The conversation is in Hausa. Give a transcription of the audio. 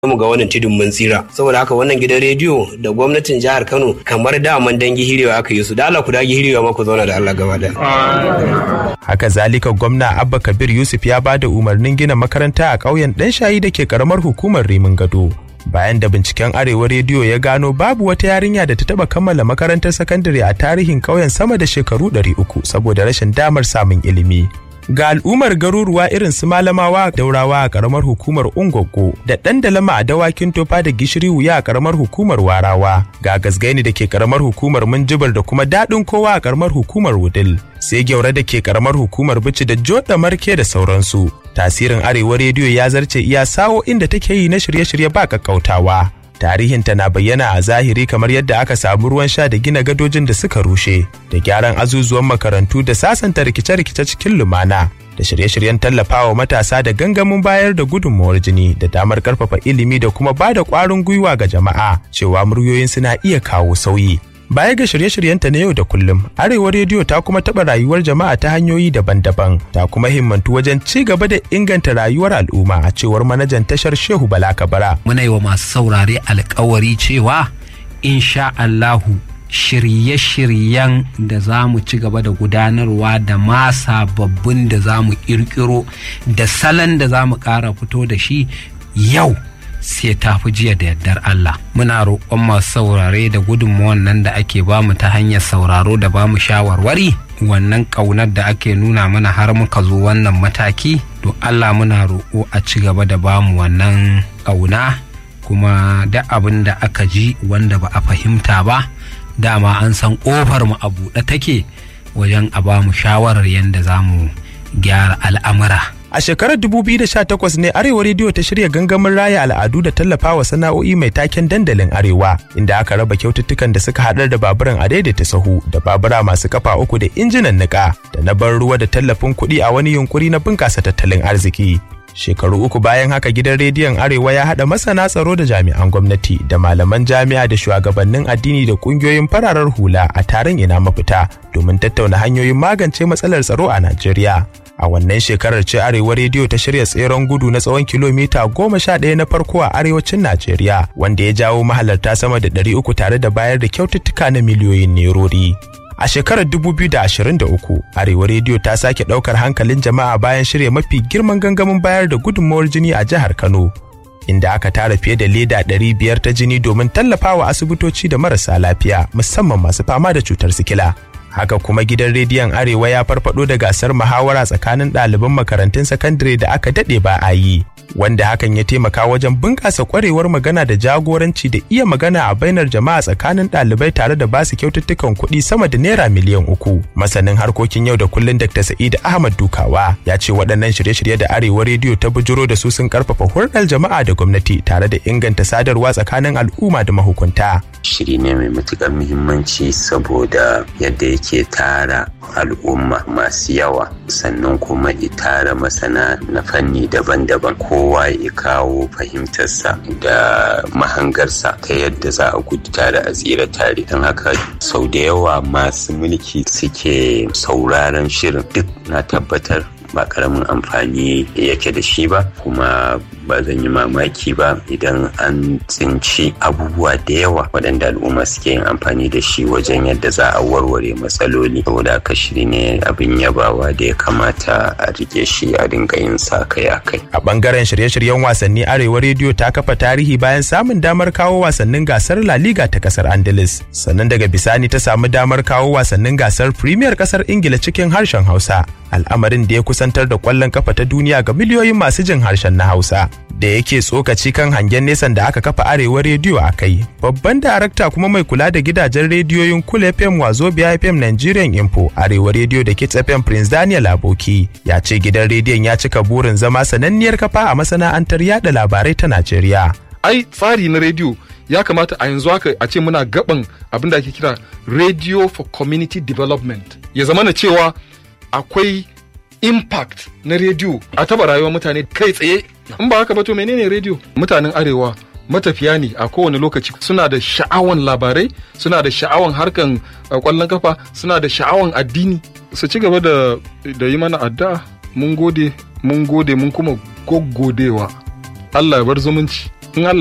mu ga wannan tudun mun tsira saboda haka wannan gidan rediyo da gwamnatin jihar Kano kamar daman dangi hirewa aka yi su da Allah ku dage hirewa ma ku zauna da Allah gaba daya haka zalika gwamna abba kabir yusuf ya ba da umarnin gina makaranta a ƙauyen ɗan shayi da ke karamar hukumar rimin gado bayan da binciken arewa rediyo ya gano babu wata yarinya da ta taba kammala makarantar sakandare a tarihin ƙauyen sama da shekaru 300 saboda rashin damar samun ilimi ga al'ummar garuruwa irin su malamawa daurawa a karamar hukumar ungwaggo da ɗan dalama a dawakin tofa da gishiri wuya a karamar hukumar warawa ga gasgaini da ke karamar hukumar minjibar da kuma daɗin kowa a karamar hukumar wudil sai gyaure da ke karamar hukumar bici da joda marke da sauransu tasirin arewa rediyo ya zarce iya sawo inda take yi na shirye-shirye ba kakkautawa tarihinta na bayyana a zahiri kamar yadda aka samu ruwan sha da gina gadojin da suka rushe da gyaran azuzuwan makarantu da sasanta rikice-rikice cikin lumana da shirye-shiryen tallafawa matasa da gangamin bayar da gudunmawar jini da damar karfafa ilimi da kuma ba da kwarin gwiwa ga jama'a cewa muryoyin suna iya kawo sauyi Baya ga shirye-shiryenta na yau da kullum, Arewa Rediyo ta kuma taɓa rayuwar jama'a ta hanyoyi daban-daban, ta kuma himmantu wajen ci gaba da inganta rayuwar al'umma a cewar manajan tashar Shehu Bala Kabara. Muna yi wa masu saurare alkawari cewa, insha Allahu shirye-shiryen da za mu ci gaba da gudanarwa da ma sababbin da za mu ƙirƙiro da salon da za mu ƙara fito da shi yau sai ta fi jiya da yardar Allah. Muna roƙon masu saurare da gudunmawar nan da ake bamu ta hanyar sauraro da bamu shawarwari wannan ƙaunar da ake nuna mana har muka zo wannan mataki to Allah muna roƙo a ci gaba da bamu wannan ƙauna kuma da abin da aka ji wanda ba a fahimta ba dama an san ƙofar mu a buɗe take wajen a bamu shawarar yadda za mu gyara al'amura. A shekarar 2018 ne Arewa Rediyo ta shirya gangamin raya al'adu da tallafawa sana'o'i mai taken dandalin Arewa, inda aka raba kyaututtukan da suka haɗar da baburan a daidaita sahu da babura masu kafa uku da injinan niƙa da na ban ruwa da tallafin kuɗi a wani yunkuri na bunƙasa tattalin arziki. Shekaru uku bayan haka gidan rediyon Arewa ya haɗa masana tsaro da jami'an gwamnati da malaman jami'a da shugabannin addini da ƙungiyoyin fararar hula a taron ina mafita domin tattauna hanyoyin magance matsalar tsaro a Najeriya. a wannan shekarar ce arewa rediyo ta shirya tseren gudu na tsawon kilomita goma sha ɗaya na farko a arewacin najeriya wanda ya jawo mahalarta sama da ɗari uku tare da bayar da kyaututtuka na miliyoyin nerori a shekarar 2023 arewa rediyo ta sake ɗaukar hankalin jama'a bayan shirya mafi girman gangamin bayar da gudunmawar jini a jihar kano inda aka tara fiye da leda 500 ta jini domin tallafawa asibitoci da marasa lafiya musamman masu fama da cutar sikila haka kuma gidan rediyon arewa ya farfado da gasar muhawara tsakanin ɗaliban makarantun sakandare da aka daɗe ba a yi wanda hakan ya taimaka wajen bunƙasa ƙwarewar magana da jagoranci da iya magana a bainar jama'a tsakanin ɗalibai tare da basu kyaututtukan kuɗi sama da naira miliyan uku masanin harkokin yau da kullun dr sa'id ahmad dukawa ya ce waɗannan shirye-shirye da arewa rediyo ta bujuro da su sun karfafa hulɗar jama'a da gwamnati tare da inganta sadarwa tsakanin al'umma da mahukunta shiri ne mai matuƙar muhimmanci saboda yadda yake tara al'umma masu yawa sannan kuma tara masana na fanni daban-daban kowa ya kawo fahimtarsa da mahangarsa ta yadda za a gudu tare a tsira tare don haka sau da yawa masu mulki suke sauraron shirin duk na tabbatar ba karamin amfani yake da shi ba kuma ba zan yi mamaki ba idan an tsinci abubuwa da yawa waɗanda al'umma suke yin amfani da shi wajen yadda za a warware matsaloli saboda haka shiri ne abin yabawa da ya kamata a rike shi a dinga yin sa kai a kai a bangaren shirye-shiryen wasanni arewa rediyo ta kafa tarihi bayan samun damar kawo wasannin gasar la liga ta kasar andalus sannan daga bisani ta samu damar kawo wasannin gasar premier kasar ingila cikin harshen hausa al'amarin da ya kusantar da kwallon kafa ta duniya ga miliyoyin masu jin harshen na Hausa. Da yake tsokaci kan hangen nesan da aka kafa arewa rediyo a kai. Babban darakta kuma mai kula da gidajen rediyoyin Kul FM Wazobia FM Nigerian Info arewa rediyo da Kids FM Prince Daniel Aboki ya ce gidan rediyon ya cika burin zama sananniyar kafa a masana'antar yada labarai ta Najeriya. Ai tsari na rediyo ya kamata a yanzu haka a ce muna gaban abin da ake kira Radio for Community Development. Ya zama na cewa akwai impact na rediyo a taba rayuwar mutane kai tsaye in ba haka ba to menene rediyo mutanen arewa matafiya ne a kowane lokaci suna da sha'awan labarai suna da sha'awan harkan kwallon kafa suna da sha'awan addini su ci gaba da da yi mana addu'a mun gode mun gode mun kuma goggodewa Allah ya bar zumunci in Allah